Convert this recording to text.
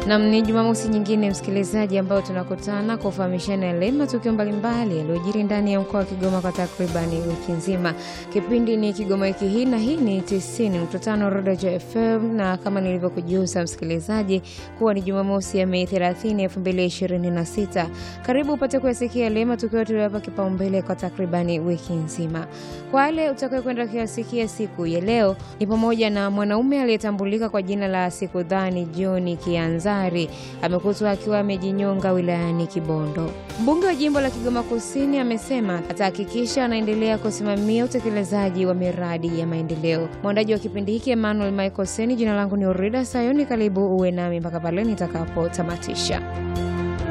Nam, ni Jumamosi nyingine msikilizaji, ambayo tunakutana kufahamishana yale matukio mbalimbali yaliyojiri ndani ya mkoa wa Kigoma kwa takribani wiki nzima. Kipindi ni Kigoma wiki hii, na hii ni 90.5 Rodejo FM, na kama nilivyokujuza msikilizaji kuwa ni Jumamosi ya Mei 30, 2026. Karibu upate kuyasikia yale matukio tuliyowapa kipaumbele kwa takribani wiki nzima. Kwa yale utakayo kwenda kuyasikia siku ya leo ni pamoja na mwanaume aliyetambulika kwa jina la Sikudhani John Kianza amekutwa akiwa amejinyonga wilayani Kibondo. Mbunge wa jimbo la Kigoma Kusini amesema atahakikisha anaendelea kusimamia utekelezaji wa miradi ya maendeleo. Mwandaji wa kipindi hiki Emmanuel Michael Seni, jina langu ni Urida Sayoni. Karibu uwe nami mpaka pale nitakapotamatisha.